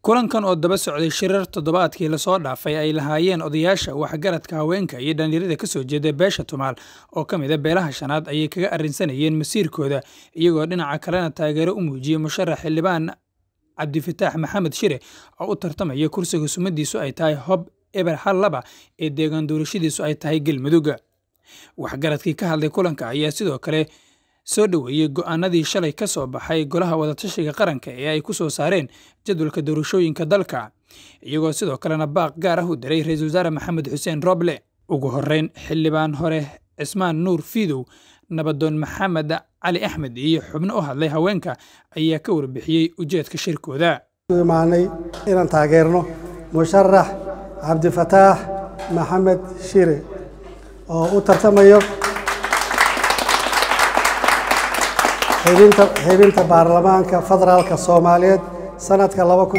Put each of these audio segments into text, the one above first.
kulankan oo daba socday shirar toddobaadkii lasoo dhaafay ay lahaayeen odayaasha waxgaradka haweenka iyo dhallinyarada ka soo jeeda beesha tumaal oo ka mid a beelaha shanaad ayay kaga arrinsanayeen masiirkooda iyagoo dhinaca kalena taageero u muujiyey musharax xildhibaan cabdifataax maxamed shire oo u tartamaya kursiga sumadiisu ay tahay hob eber hal laba ee deegaan doorashadiisu ay tahay galmudugga waxgaradkii ka hadlay kulanka ayaa sidoo kale soo dhoweeyey go'aanadii shalay ka soo baxay golaha wadatashiga qaranka ee ay ku soo saareen jadwalka doorashooyinka dalka iyagoo sidoo kalena baaq gaar ah u diray ra-iisul wasaare maxamed xuseen roble ugu horreyn xildhibaan hore cismaan nuur fiidow nabadoon maxamed cali axmed iyo xubno u hadlay haweenka ayaa ka warbixiyey ujeedka shirkooda imaanay inaan taageerno musharax cabdifataax maxamed shire oo u tartamayo xibinta baarlamaanka federaalka soomaaliyeed sanadka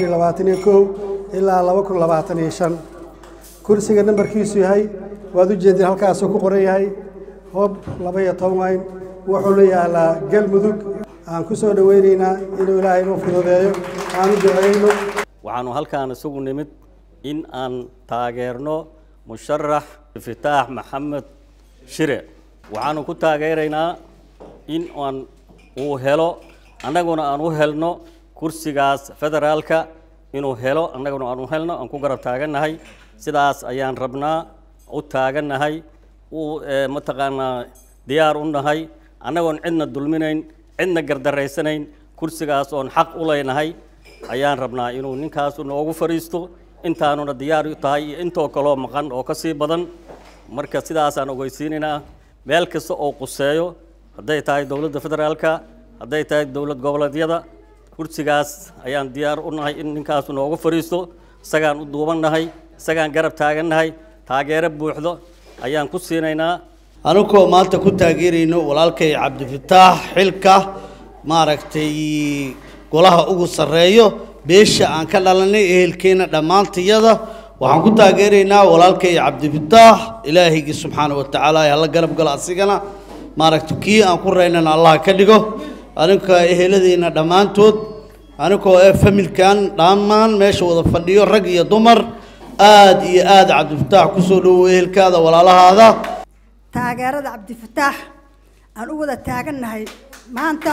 ilaa kursiga nambarkiisu yahay waad u jeedin halkaasuu ku qoran yahay hoob labaiyo toban wayn wuxuuna yaalaa galmudug aan ku soo dhoweynaynaa inuu ilaahay inuu fududeeyo aan u duceyno waxaanu halkaan isugu nimid in aan taageerno musharax fitaax maxamed shire waxaanu ku taageeraynaa in aan uu helo annaguna aan u helno kursigaas federaalka inuu helo annaguna aan u helno aan ku garab taagannahay sidaas ayaan rabnaa u taagannahay u mataqaanaa diyaar u nahay annagoon cidna dulminayn cidna gardaraysanayn kursigaas oon xaq u leynahay ayaan rabnaa inuu ninkaasu noogu fadhiisto intaanuna diyaar u tahay iyo intoo kaloo maqan oo ka sii badan marka sidaasaan ogeysiinaynaa meel kasta oo quseeyo hadday tahay dowladda federaalka hadday tahay dowlad goboleedyada kursigaas ayaan diyaar u nahay in ninkaasu noogu fadhiisto isagaan u duubannahay isagaan garab taagannahay taageero buuxdo ayaan ku siinaynaa anigoo maanta ku taageerayno walaalkay cabdifataax xilka maaragtay golaha ugu sarreeyo beesha aan ka dhalanay ehelkeenna dhammaantayada waxaan ku taageeraynaa walaalkay cabdifataax ilaahaygi subxaana wa tacaala hala garab galo asigana maaragtay kii aan ku raynana allah ka dhigo aninka eheladeenna dhammaantood anigoo ee familkan dhammaan meesha wada fadhiyo rag iyo dumar aad iyo aad cabdifataax kusoo dhowow ehelkaada walaalahaada taageerada cabdifataax aan u wada taagannahay maanta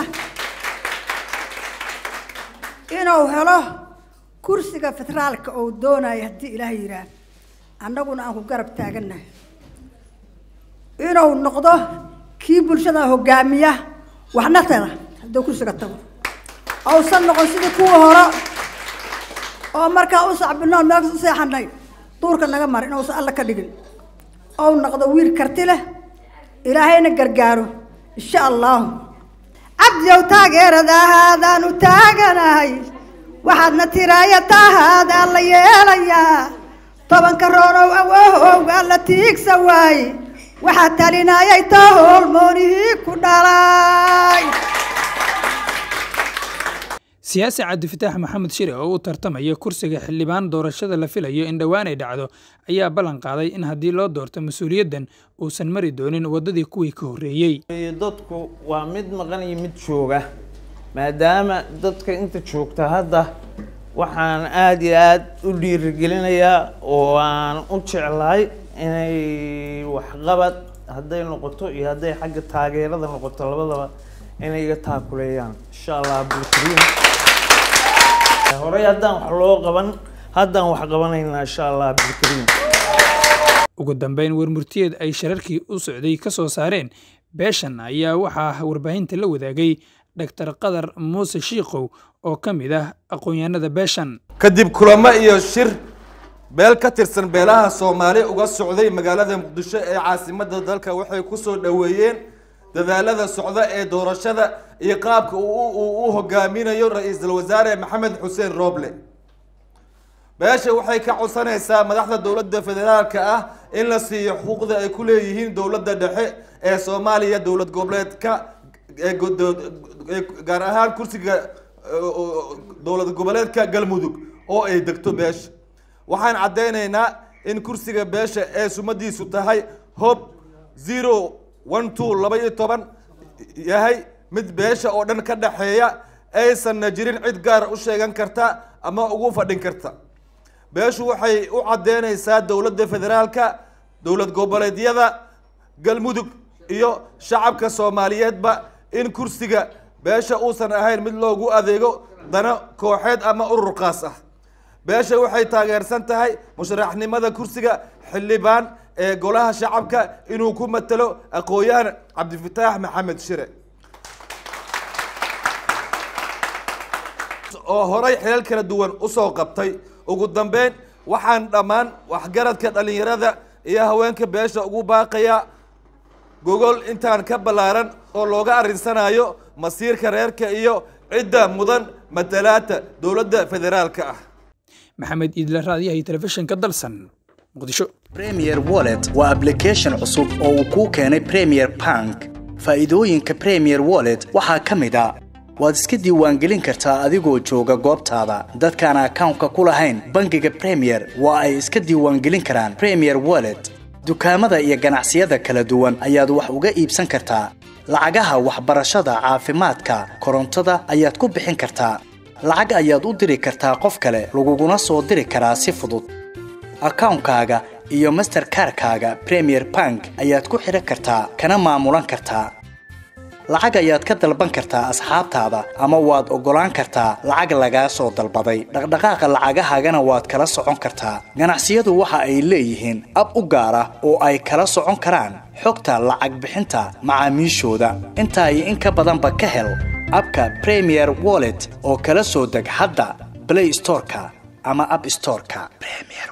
inuu helo kursiga federaalka uu doonayo haddii ilaah yidhaah annaguna aan ku garab taagannahay inuu noqdo kii bulshada hogaamiya waxna tara hadduu kursiga tago uusan noqon sidii kuwa hore oo markaa u sacbinoon meel u seexanay duurka naga mara inuusan alla ka dhigin ou noqdo wiil karti leh ilaahayna gargaaro insha allahu cabdiyow taageeradahaadaan u taaganahay waxaadna tiraaya taahaadaan la yeelayaa tobanka roonow awahowgaa la tiigsa waaye waxaa talinayay taa hoolmoonihii ku dhalay siyaasi cabdifataax maxamed shire oo u tartamaya kursiga xildhibaan doorashada la filayo in dhowaan ay dhacdo ayaa ballan qaaday in haddii loo doorto mas-uuliyaddan uusan mari doonin waddadii kuwii ka horreeyey dadku waa mid maqan iyo mid jooga maadaama dadka inta joogta hadda waxaan aada iyo aada u dhiirigelinayaa oo aan u jeclahay inay waxqabad hadday noqoto iyo hadday xagga taageerada noqoto labadaba inay iga taakuleeyaan insha allah abdulkariim horey haddaan wax loo qaban haddaan wax qabanaynaa insha allah abdulkariim ugu dambeyn warmurtiyeed ay shararkii u socday ka soo saareen beeshan ayaa waxaa warbaahinta la wadaagay dhaktar qadar muuse shiikow oo ka mid ah aqoon-yahanada beeshan kadib kulamo iyo shir beel ka tirsan beelaha soomaali uga socday magaalada muqdisho ee caasimadda dalka waxay ku soo dhoweeyeen dadaalada socda ee doorashada iyo qaabka uu u hogaaminayo ra-iisul wasaare maxamed xuseen rooble beesha waxay ka codsanaysaa madaxda dowladda federaalka ah in la siiyo xuquuqda ay ku leeyihiin dowladda dhexe ee soomaaliya dowlad goboleedka gaar ahaan kursiga dowlad goboleedka galmudug oo ay degto beesha waxaan caddeynaynaa in kursiga beesha ee sumadiisu tahay hob zero one two laba iyo toban yahay mid beesha oo dhan ka dhexeeya aysanna jirin cid gaar u sheegan karta ama ugu fadhin karta beeshu waxay u caddeynaysaa dowladda federaalka dowlad goboleedyada galmudug iyo shacabka soomaaliyeedba in kursiga beesha uusan ahayn mid loogu adeego dano kooxeed ama urur qaas ah beesha waxay taageersan tahay musharaxnimada kursiga xildhibaan ee golaha shacabka inuu ku matalo aqoon-yahan cabdifataax maxamed shire oo horay xilal kala duwan usoo qabtay ugu dambeyn waxaan dhammaan waxgaradka dhalinyarada iyo haweenka beesha ugu baaqaya gogol intaan ka ballaaran oo looga arrinsanayo masiirka reerka iyo cidda mudan matalaata dowladda federaalka ah maxamed iidle raadiyaha telefishinka dalsan muqdisho premier wallet waa application cusub oo uu kuu keenay premier bank faa'iidooyinka premier wallet waxaa ka mid a waad iska diiwaangelin kartaa adigoo jooga goobtaada dadkaan akawnka ku lahayn bangiga premier waa ay iska diiwaangelin karaan premier wallet dukaamada iyo ganacsiyada kala duwan ayaad wax uga iibsan kartaa lacagaha waxbarashada caafimaadka korontada ayaad ku bixin kartaa lacag ayaad u diri kartaa qof kale laguguna soo diri karaa si fudud akawnkaaga iyo masterkarkaaga premier bank ayaad ku xidhan kartaa kana maamulan kartaa lacag ayaad ka dalban kartaa asxaabtaada ama waad oggolaan kartaa lacag lagaa soo dalbaday dhaqdhaqaaqa lacagahaagana waad kala socon kartaa ganacsiyadu waxa ay leeyihiin ab u gaar ah oo ay kala socon karaan xogta lacag bixinta macaamiishooda intaa iyo in ka badanba ka hel abka premier wallet oo kala soo deg hadda blay storeka ama ab storeka